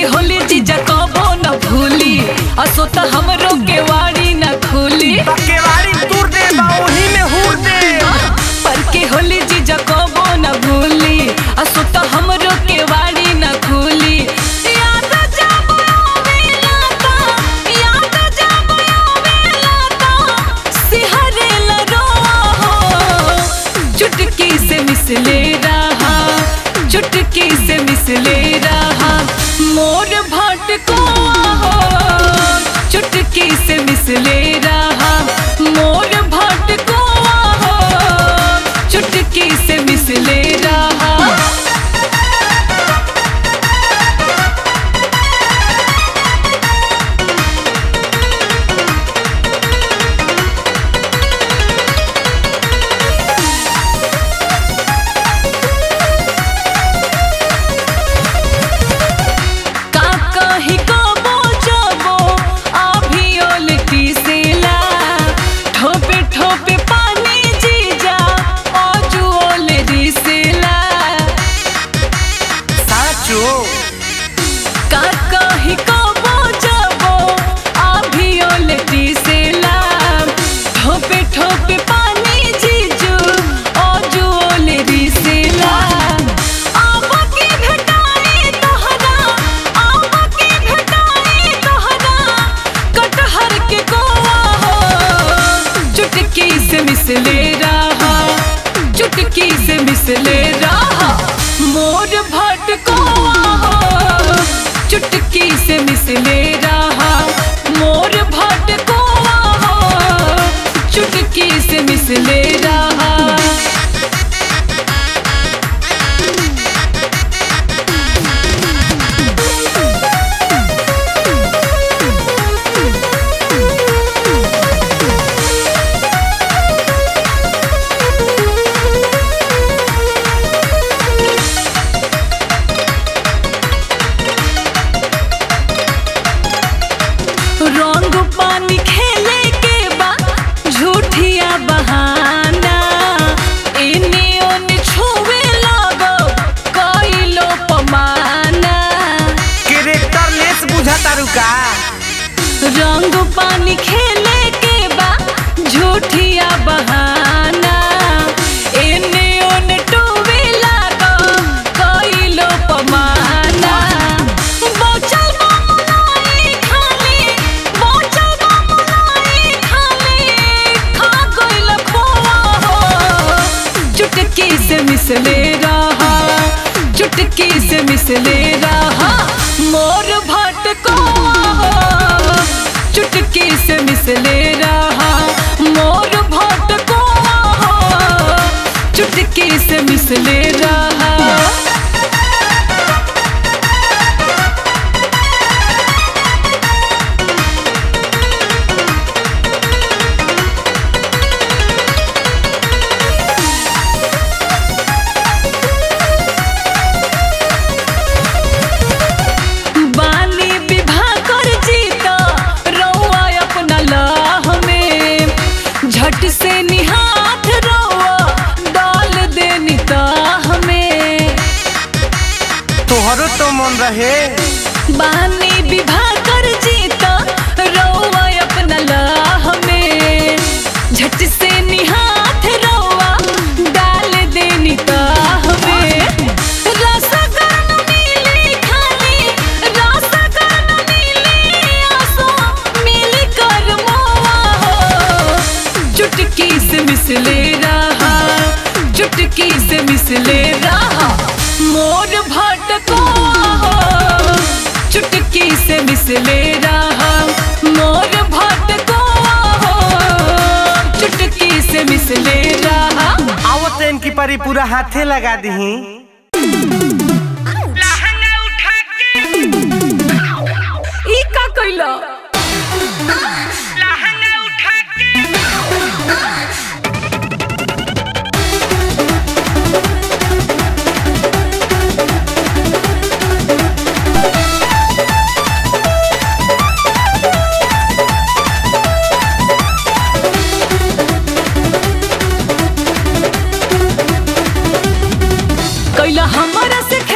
के होली जीजा कबो न भूली असो त हमरो के वाड़ी न खुली केवाड़ी तूर दे बाउही में हूर दे पर के होली जीजा कबो न भूली असो त हमरो के वाड़ी न खुली याद जब आवेला ता याद जब आवेला ता सिहरे लरोआ हो चुटकी से मिसले रहा चुटकी से मिसले रहा मोर भटको हो चुटकी से मिसले रहा मोर भटको हो चुटकी से मिसले रहा का कही कबो जबो आभियो लिटी सेला ठोपे ठोपे पानी जीजा अजुओल रिसेला साचो का कही कबो जबो आभियो लिटी सेला ठोपे ठोपे पानी जीजू अजुओल रिसेला आवा के भेटाई तोहरा आवा के भेटाई तोहरा कटहर के कोआ हो चुटकी से मिसले रहा चुटकी से मिसले रहा मोर भटकोआ हो चुटकी से मिसले रहा मोर भटकोआ हो चुटकी से मिसले रहा रंग पानी खेले के बा झूठिया बहाना इने ओने छुए लगो कइलो पमाना कैरेक्टर लेस बुझा तारू का रंग पानी खेले के बा झूठिया बहाना इने ओने टुवे लगो कइलो पमाना बचल बमुनाई खाली बचल बमुनाई खाली खा गइल खोआ हो चुटकी से मिसले रहा चुटकी से मिसले रहा मोर भटको हो चुटकी से मिसले रहा मोर भटको हो चुटकी से मिसले रहा बानी विवाह कर जीता रौआ अपना लाह में झट से निहाथ रौआ डाल दे निताह में तोहरो तो मन रहे बानी विवाह कर जीता रौआ अपना लाह में झट से निहाथ रौआ डाल दे निताह में रसगन मिली खाली रसगन मिली आसो मिल कर मोआ हो चुटकी से मिसले रहा चुटकी से मिसले रहा मोर भटको हो चुटकी से मिसले रहा मोर भटको हो चुटकी से मिसले रहा आवत इनकी परी पूरा हाथे लगा दही ई का कइला कैला हमारा से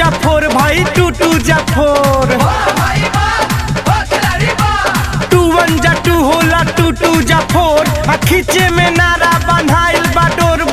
जा फोर भाई टू टू जा फोर टू वन जा टू होला टू टू जा फोर आ खींचे में नारा बन्हाइल बा डोर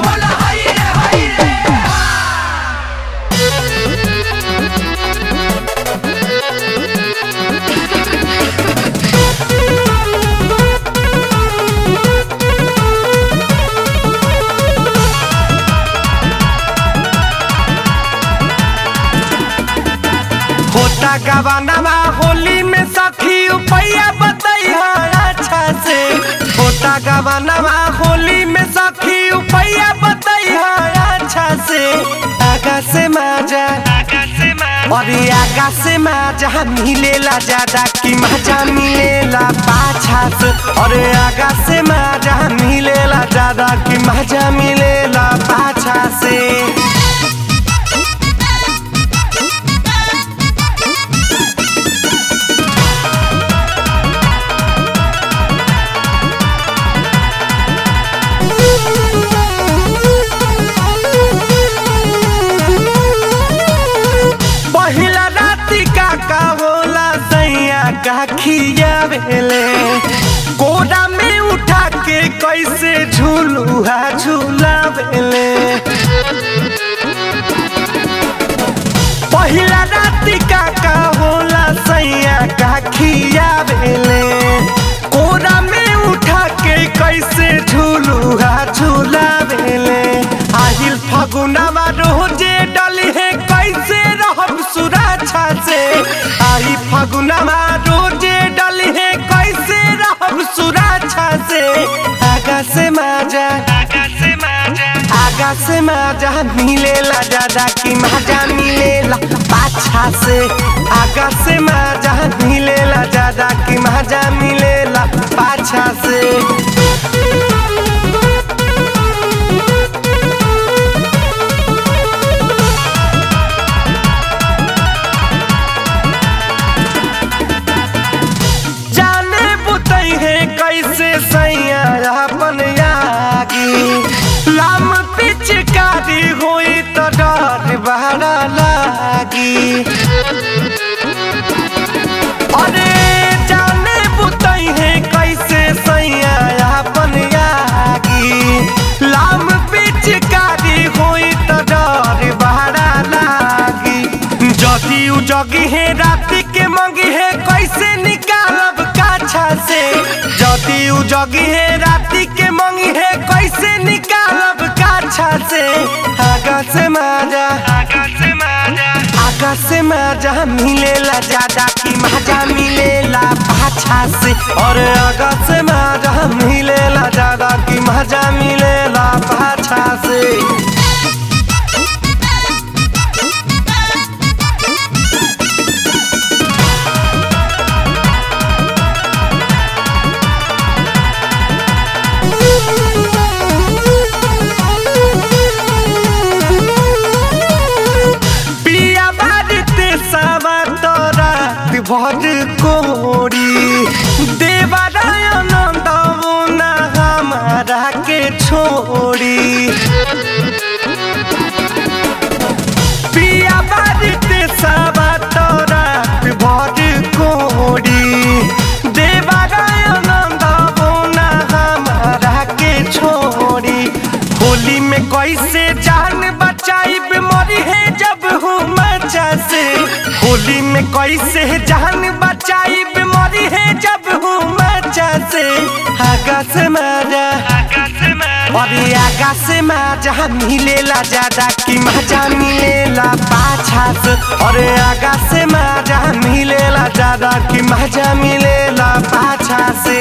होता गवानवा होली में सखी उपैया बतैया अच्छा से होता गवानवा होली में सखी उपैया बतैया अच्छा से आगा से माजा अरे आगा से माजा मिलेला ज्यादा कि मजा मिलेला पाछा से अरे आगा से माजा मिलेला ज्यादा कि मजा मिलेला पाछा से पहिला राती का का होला सैया का खियावेले कोरा में उठा के कैसे झूलुहा झूलावेले पहिला राती का का होला सैया का खियावेले कोरा में उठा के कैसे झूलुहा झूलावेले आहिल फगुनावा रोजे डली है कैसे रहब सुरक्षा से आई फगुनावा रोजे डली है कैसे रहब सुरक्षा से आगा से माजा आगा से माजा मिलेला ज्यादा कि माजा मिलेला पाछा से आगा से माजा मिलेला ज्यादा कि माजा मिलेला पाछा से जाने बुतई है कैसे सैया अपन यागी लाम पिचकारी होई तो डर बहरा लागी अरे जाने बुतई है कैसे सैया अपन यागी लाम पिचकारी होई तो डर बहरा लागी जदी उ जगी है राती के मंगी है कैसे निकालब काछा से जदी उ जगी है राती के मंगी है कैसे निकालब काछा से आगा से माजा आगा से माजा आगा से माजा मिलेला ज्यादा कि माजा मिलेला पाछा से और आगा से माजा मिलेला ज्यादा कि माजा मिलेला पाछा से पिया बाजते सावा तोरा भर कोरी देवरायनंद ना हमारा के छोड़ी पिया बाजते सावा तोरा भर कोरी देवरायनंद ना हमारा के छोड़ी होली में कैसे जान बचाई बीमारी है जब हूँ मचा से होली में कैसे जान बचाई बीमारी है जब हूँ मचा से आगा से मारा अरे आगा से मजा मिलेला ज्यादा कि मजा मिलेला पाछा से अरे आगा से मजा मिलेला ज्यादा कि मजा मिलेला पाछा से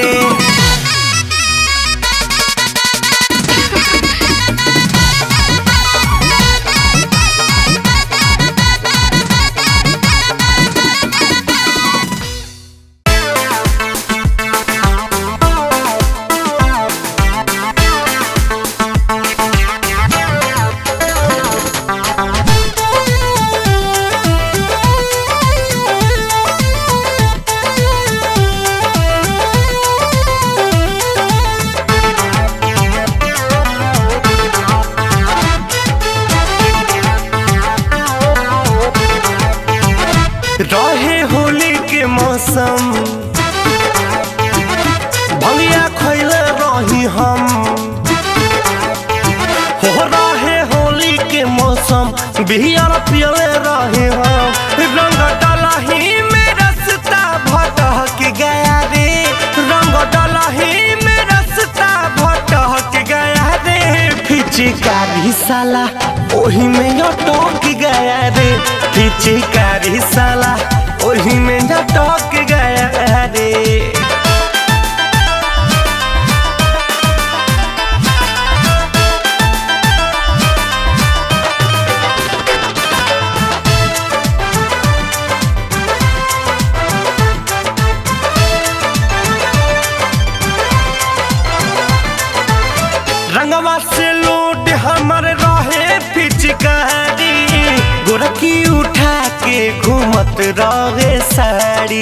मौसम भंगिया खैले रही हम हो रहे होली के मौसम बिहार पियले रहे हम रंग डलही में रसता भटक गया रे रंग डलही में रसता भटक गया रे पिचकारी साला ओही में अटक गया रे पिचकारी साला ओही में अटक गया रे रंगवा से लूट हमर रहे पिचकारी गोरखी उठा के घूमत रहे साड़ी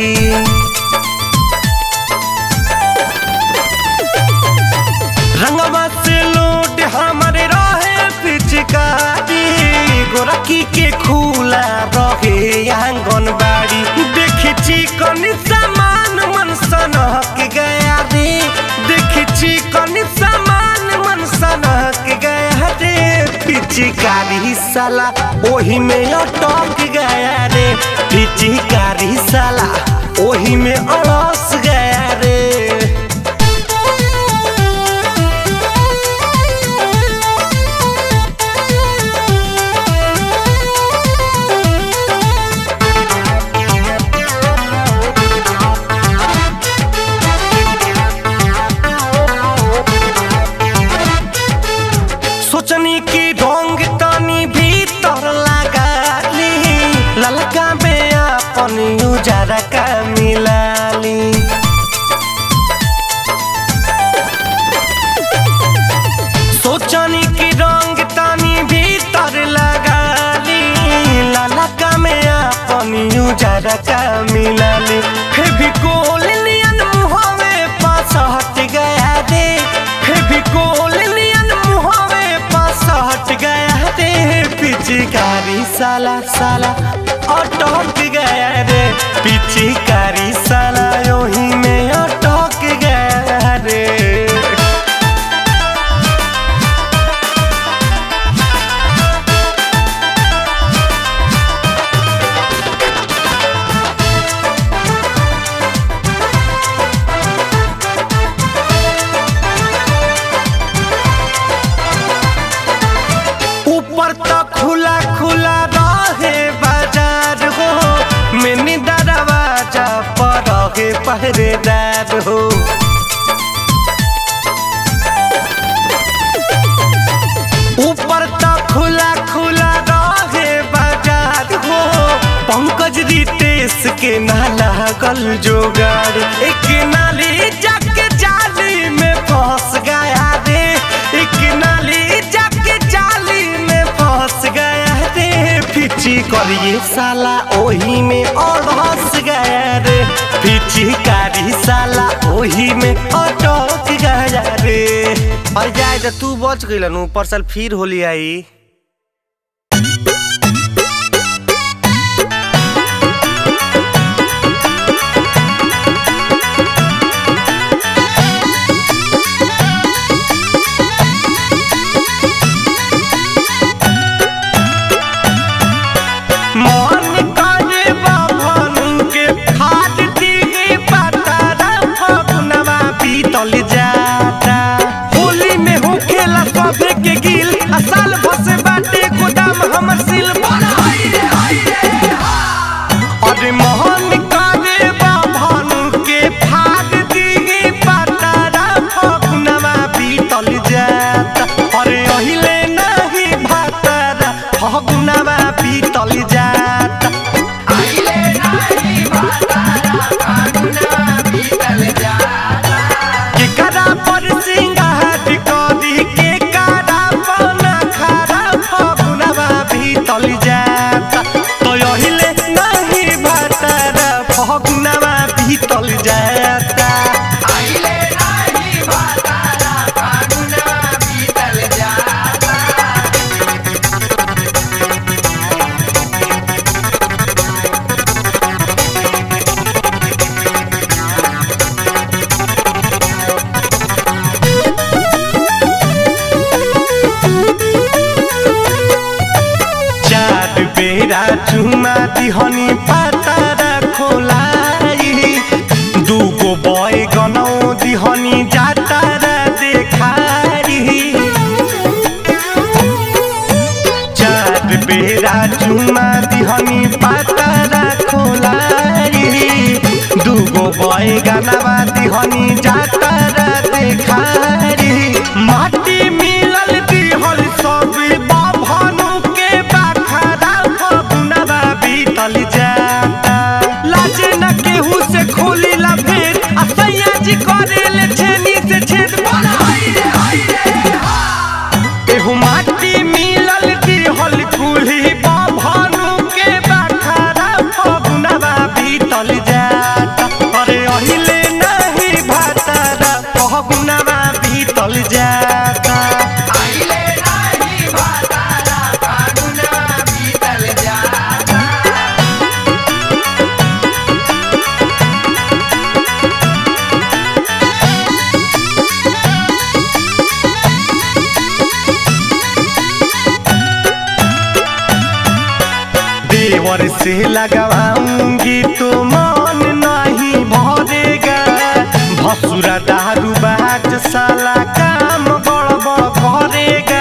रंगवा से लूट हमर रहे पिचकारी गोरखी के खुला रहे आंगनबाड़ी देखी चिकन सामान मन सनक गया रे देखी चिकन सामान मन सनक गया रे पिचकारी साला ओही में अटक गया रे पिचकारी साला ओही में अड़स गया रे सोचनी की ढोंग तनी भीतर लगा ली ललका में अपन उजारा का मिलाली सोचनी की रंग तनी भीतर लगा ली ललका में अपन उजारा का मिलाली फेविकोल नियन मुहवे पास हट गया रे फेविकोल नियन मुहवे पास हट गया रे पिचकारी साला साला अटक गया रे पिचकारी साला ओही में अटक गया रे ऊपर तो खुला खुला रहे बाजार हो मैंने दरवाजा पर रहे पहरेदार हो ऊपर तो खुला खुला रहे बाजार हो पंकज रितेश के नाला गल जोगाड़ एक नाली जाके जाली में फंस गया रे एक नाली जाके जाली में फंस गया रे फिची करिए साला ओही में और हंस गया रे फिची कारी साला ओही में अटक गया रे और जाए तो तू बच गइल नु परसल फिर होली आई मन करे बाभन के खाद दिए पतारा फगुनवा बीतल जाता होली में होखेला सभे के गिल आ साल भसे दिहनी पातारा खोलाई दूगो बॉय गनौ दिहनी जातारा देखारी चार बेरा चुमा दिहनी पातारा खोलाई दूगो बॉय गानावा दिहनी जातारा देखारी माटी मिलल दिहल सब बाभनु के बाखरा फगुनवा बीतल जाता लाजे न केहू से खोली ला भेद आ सैया जी करेले छेनी से छेद एहू माटी मिलल दिहल कुल्ही बाभनु के बाखरा फगुनवा बीतल जाता अरे अहिले नहीं भातारा फगुनवा बीतल जाता देवर से लगवाऊंगी तो मन नहीं भरेगा भसुरा दारू बाज साला काम गड़बड़ करेगा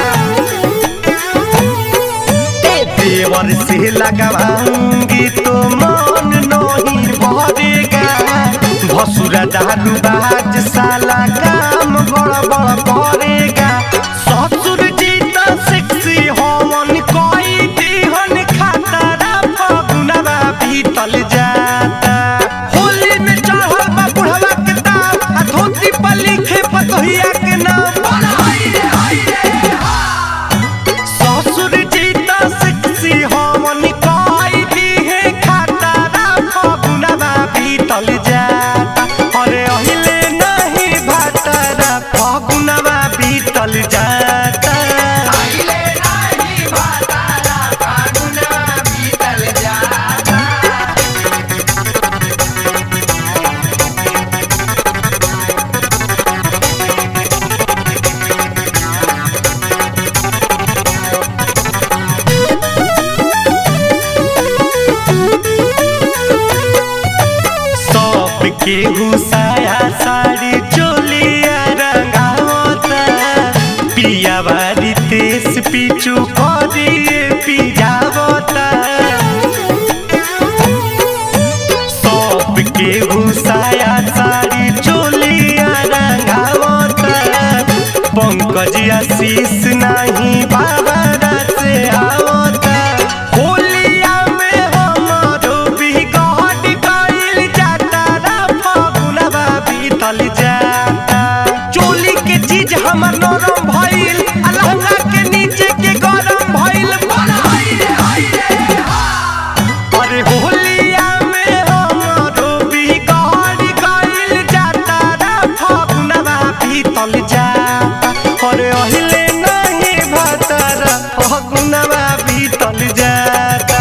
देवर से लगवाऊंगी तो मन नहीं भरेगा भसुरा दारू बाज साला काम गड़बड़ करेगा ससुर जी तो सेक्सी होवन कोई दिहन खातारा फगुनवा बीतल जाता होली में चढ़ल बा बुढ़वा के दाम आ धोती पर लिखे पतोहिया के नाम ससुर जी तो सेक्सी होवन कोई दिहे खातारा फगुनवा बीतल जाता अरे अहिले नहीं भातारा फगुनवा बीतल जाता सब के घुसाया साड़ी चोलिया रंगावता पिया बारी तेस पीछू करिए पिजावता सब के घुसाया साड़ी चोलिया रंगावता पंकज आशीष नहीं बाबा से आवता होलिया में हमारो बिगड़ गइल जाता रा फगुनवा बीतल जाता चोली के चीज हमर नरम भइल आ लहंगा के नीचे के गरम भइल अरे होलिया में हमारो बिगड़ गइल जाता रा फगुनवा बीतल जाता अरे अहिले नहीं भातारा फगुनवा बीतल जाता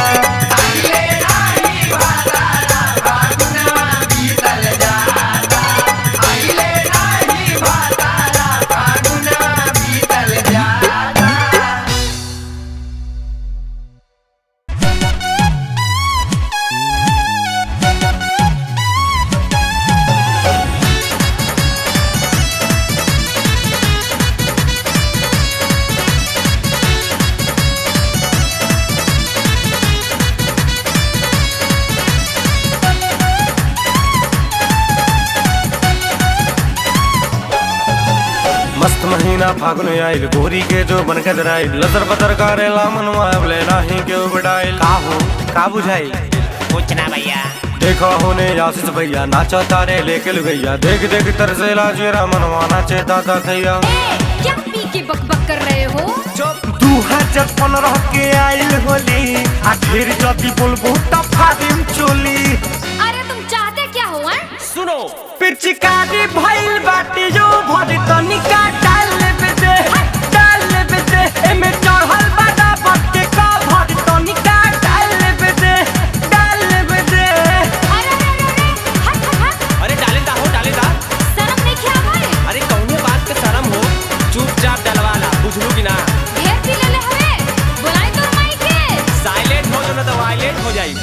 मस्त महीना फागुन आइल गोरी के जो बन के दराइल लदर बदर करेला मनवा ले नाही के उबडाइल का हो का बुझाइल कुछ ना भैया देखो होने आशीष भैया नाचा तारे लेके लुगैया देख देख तरसेला जेरा मनवा नाचे दादा खैया क्या पी के बकबक कर रहे हो दू हजार पंद्रह के आइल होली आ फिर जदी बोलबू त फादिम चोली अरे तुम चाहते क्या हो हैं? सुनो पिचकारी भइल बाटी जो भरी तनिका डाल लेबे दे डाल लेबे दे एमे चढ़ल बाटा बट्टे का भरी तनिका डाल लेबे दे डाल लेबे दे अरे अरे अरे अरे हट हट हट अरे डाले दा हो डाले दा शर्म नहीं क्या भाई अरे कौने बात के शर्म हो चुपचाप डलवाला बुझलू कि ना ढेर पी ले ले हवे बुलाई तो माई के साइलेंट हो जो ना तो वायलेंट हो जाई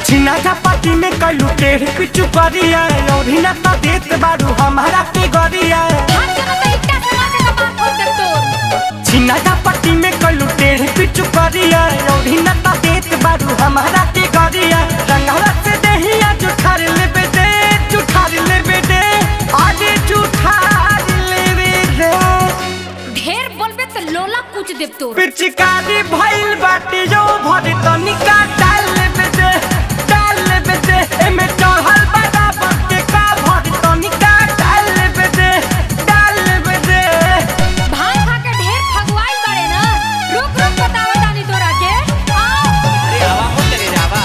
छिना झपाटी में कैलू टेढ़ पिचू करिया और हिना तो देत बारू हमारा के गरिया हाथ जमा तो इट्टा से माथे का बात हो तक तोर छिना झपाटी में कैलू टेढ़ पिचू करिया और हिना तो देत बारू हमारा के गरिया रंगवा से देहिया जुठार लेबे दे जुठार लेबे दे आगे जुठार लेबे दे ढेर बोलबे तो लोला कुछ देब तोर पिचकारी भइल बाटी जो भरी तनिका डाल लेबे दे डाल लेबे दे एमे चढ़ल बड़ा बके का भरी तनिका डाल लेबे दे डाल लेबे दे भाई खा के ढेर फगवाइल बड़े ना रुक रुक बतावा तानी तोरा के आओ अरे हवा हो तेरे जावा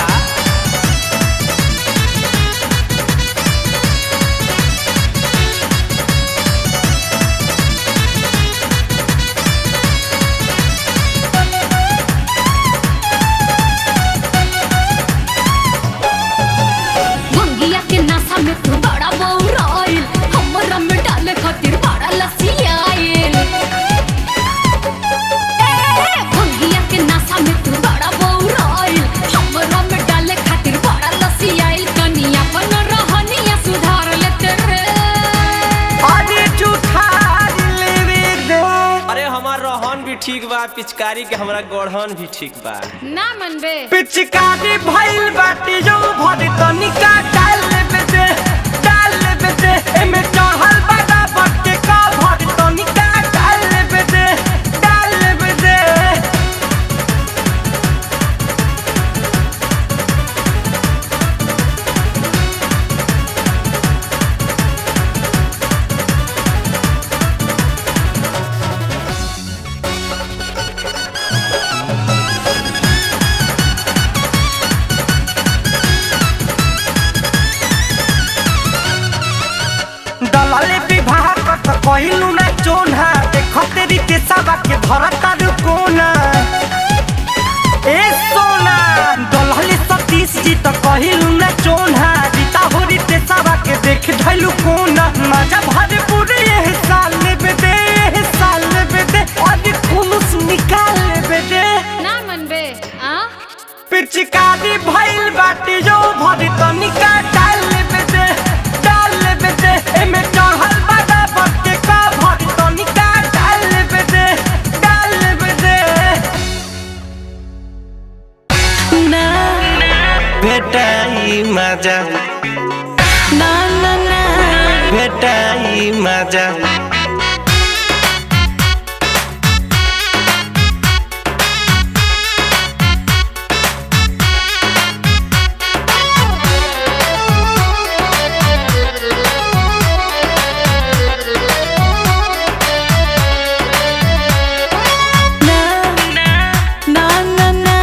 भंगिया के नासा में तू बड़ा बौराइल हमरा में डाले खातिर बड़ा लसियाइल ए, भंगिया के नासा में तू बड़ा बौराइल हमरा में डाले खातिर बड़ा लसियाइल कनिया अपन रहनिया सुधार लेते रे आगे जुठार लेबे दे अरे हमार रहन भी ठीक बा पिचकारी के हमरा गढ़न भी ठीक बा ना मनबे पिचकारी भइल बाटी जो भरी तनिका डाल लेबे दे डाल लेबे दे एमे चढ़ल बड़ा बके का भरी तनिका डाल लेबे दे डाल लेबे दे दलाले विवाह कत कहिलू ना चोना देख तेरी के सबा के धरता कोना ए सोना दलाले सतीश जी तो कहिलू ना चोना रीता होरी ते सबा के देख धैलू कोना मजा भरे पूरे ये साल लेबे दे ये साल लेबे दे और खुलूस निकाल लेबे दे ना मनबे आ पिचकारी भइल बाटी जो भरी तनिका डाल लेबे दे डाल लेबे दे एमे चढ़ल बड़ा बके का भरी तनिका डाल लेबे दे डाल लेबे दे ना भेटाई मजा ना ना ना भेटाई मजा ना ना ना ना ना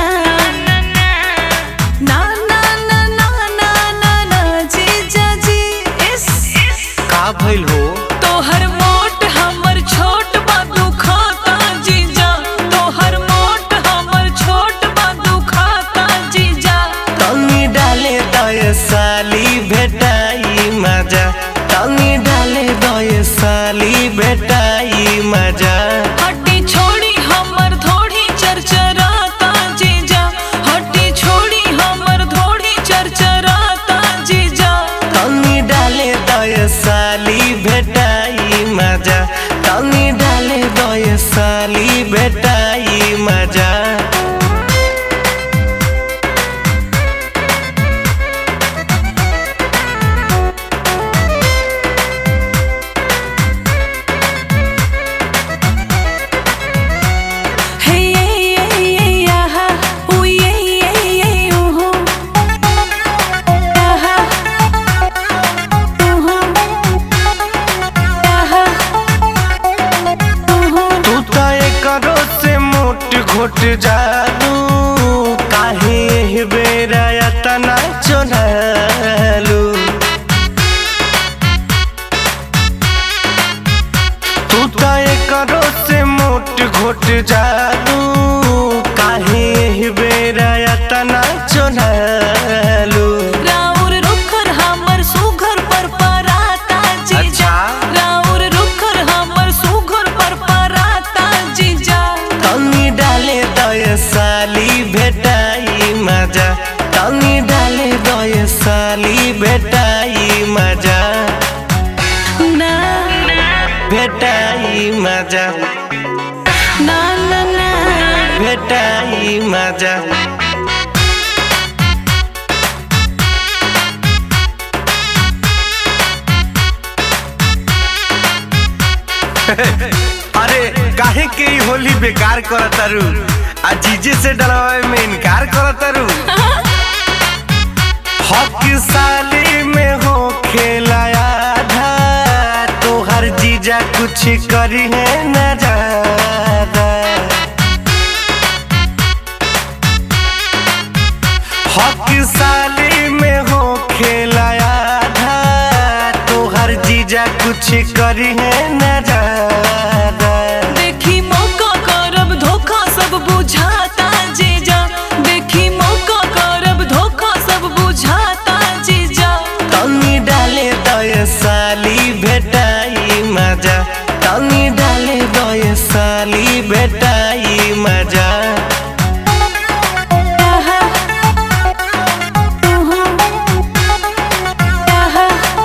ना ना ना ना ना ना जीजा जी इस का भइल हो तोहर मोट हमर छोट बा दुखाता जीजा तोहर मोट हमर छोट बा दुखाता जीजा तनी डाले दय साली भेटाई मजा तनी डाले दय साली भेटाई मजा हड्डी छोड़ी हमर धोड़ी चरचराता जीजा हड्डी छोड़ी हमर धोड़ी चरचराता जीजा तनी डाले दय साली भेटाई मजा तनी डाले दय साली भेटाई मजा Hey yeah yeah yeah yeah ha ooh yeah yeah yeah ooh yeah ha ooh yeah ha ooh तू तो करो से मोट घोट जालू काहे एही बेरा तना चोरालू तू तो करो से मोट घोट जालू काहे एही बेरा तना चोरालू राउर रुखर हमर सुघर पर पराता जीजा अच्छा। राउर रुखर हमर सुघर पर पराता जीजा तनी डाले दय साली भेटाई मजा तनी डाले साली भेटाई मजा ना भेटाई मजा ना ना ना भेटाई मजा अरे काहे के ई होली बेकार करतारू आ जीजे से डरावे में इनकार करतारू हक साली में हो खेलाया आधा तोहर जीजा कुछ करी है न ज्यादा हक साली में हो खेलाया आधा तोहर जीजा कुछ करी है न ज्यादा देखी मौका करब धोखा सब बुझाता जीजा देखी मौका करब धोखा सब बुझाता जीजा तनी डाले दय साली भेटाई मजा तनी डाले दय साली भेटाई मजा आहा, उहु, आहा,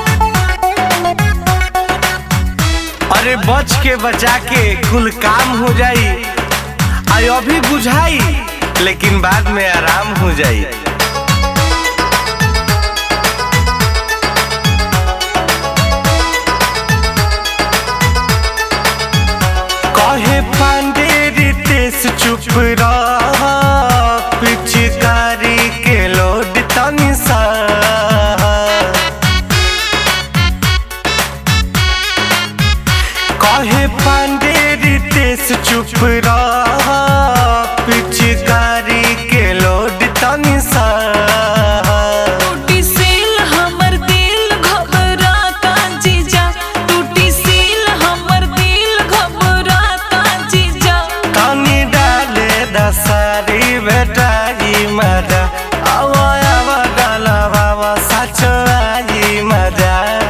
अरे बच के बचा के कुल काम हो जाई आई अभी बुझाई लेकिन बाद में आराम हो जाई कहे पांडे रितेश चुप रह पिचकारी के लोड तनी सा कहे पांडे रितेश चुप रह पिचकारी के लोड तनी सा टूटी सील हमर दिल घबराता जीजा टूटी सील हमर दिल घबराता जीजा तनी डाले दसारी बेटाई मजा आवा आवा डाला बाबा सच आई मजा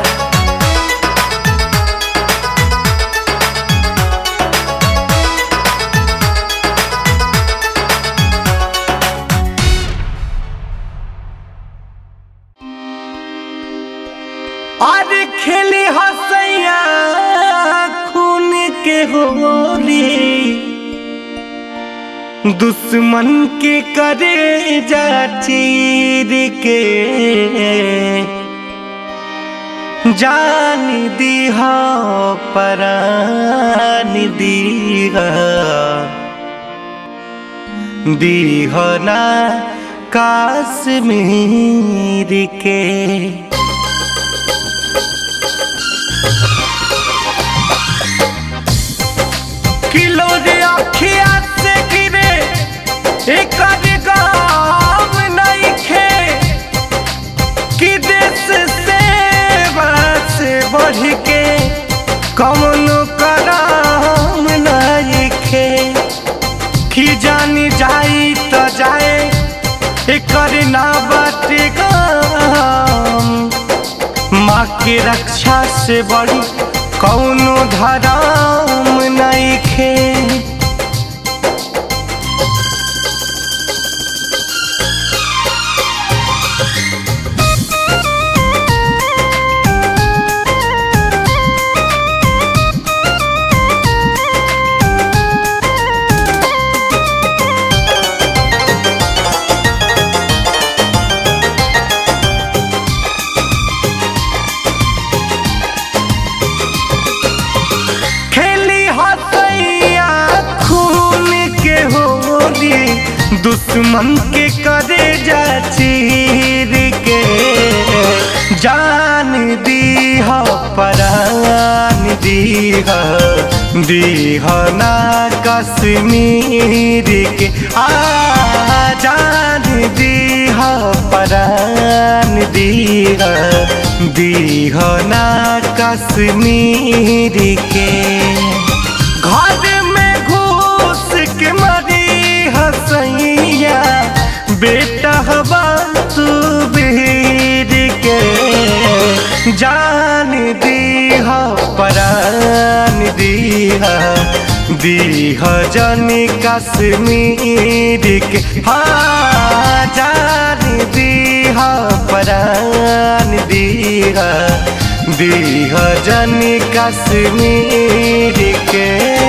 अरे खेली हसैया खून के होली दुश्मन के करे जा चीर के जान दीहा परान दीहा दीह ना काश्मीर के किलो रे अखिया से गिरे एक गाम नहीं खे कि देश से बस बढ़ के कौनो कराम नहीं खे कि जानी जाई तो जाए एकर ना बाटे गाम माँ के रक्षा से बड़ी कौनो धराम नहीं खे खेली हसैया खून के होली दुश्मन के करे जा चीर के जान दीह परान दीह दीह ना कश्मीर के आ जान दीह परान दीह दीह ना कश्मीर के घर में घूस के मरी हसैया बेटा हवा तू बीर के जान दीह परान दीह दीह जनी कश्मीर के हाँ जान दीह परान दीह दीह जनी कश्मीर के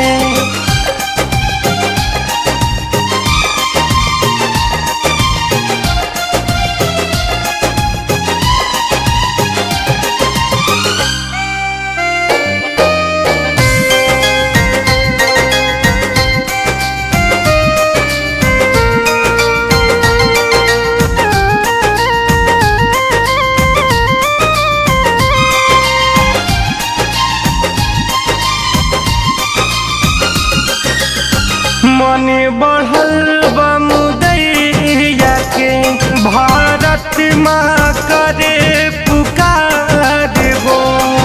मन बढ़ल बमुदैया के भारत माँ करे पुकार हो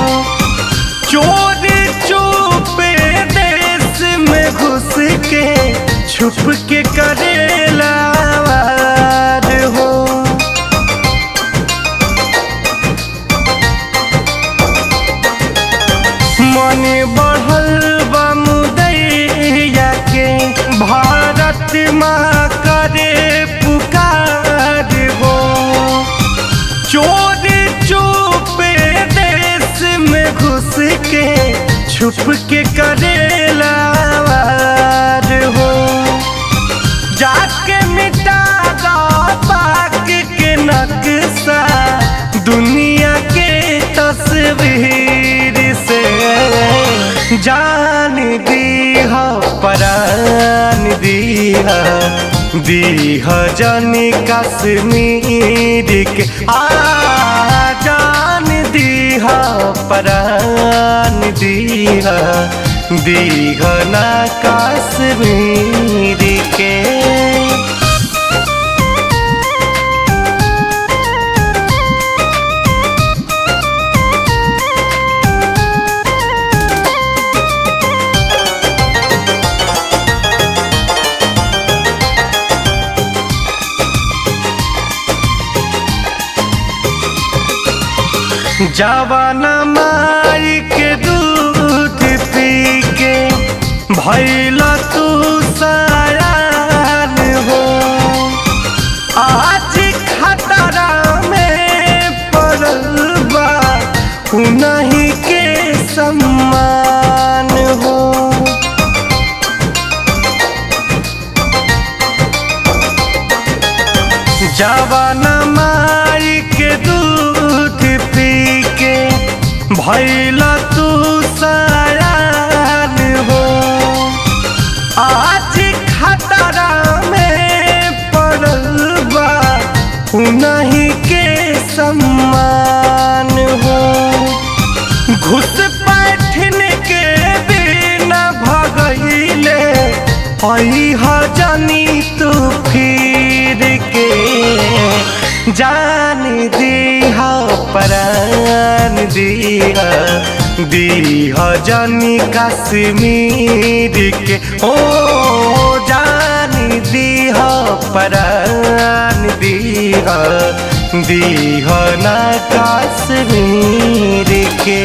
चोर चुपे देश में घुस के छुप के करेला वार हो मन बढ़ल बमुदैया के भारत माँ करे पुकार हो चोर चुपे देश में घुस के छुप के करेला वार हो जाके मिटा दो पाक के नक्शा दुनिया के तस्वीर से जान दीह परान दीह दीह जनी कश्मीर के आ जान दीह परान दीह दीह ना कश्मीर के जवाना माई के दूध पी के भैला तू सयान हो आज खतरा में पड़ल बा उन्हीं के सम्मान हो जवाना माई के दूध पी के भैला तू सयान हो आज खतरा में पड़ल बा उन्हीं के सम्मान हो घुस बैठन के बिना भगैले हई हजनी तू फिर के जान दीह परान दीह दीह जनी कश्मीर के ओ जान दीह परान दीह दीह ना कश्मीर के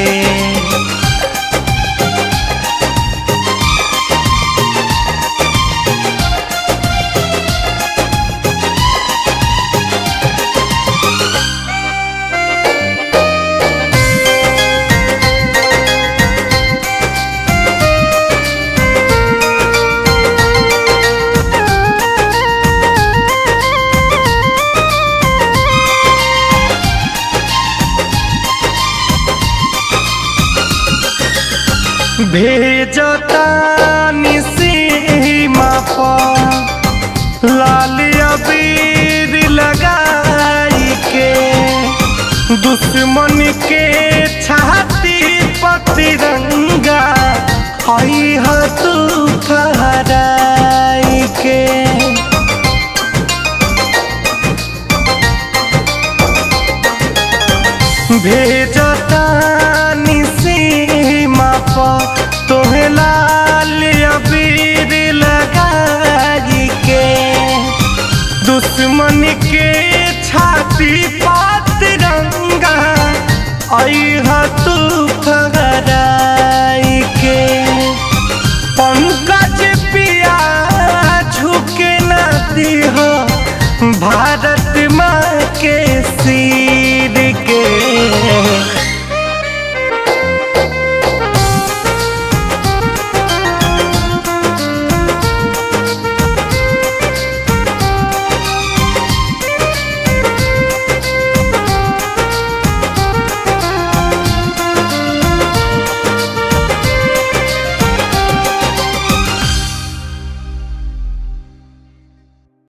भेजतानी सीमा पर लाल अबीर लगाई के दुश्मन के छाती पर तिरंगा हई ह तू फहराई के भेजतानी सीमा पर तोहे लाल अबीर लगाई के दुश्मन के छाती पर तिरंगा आई ह तू फहराई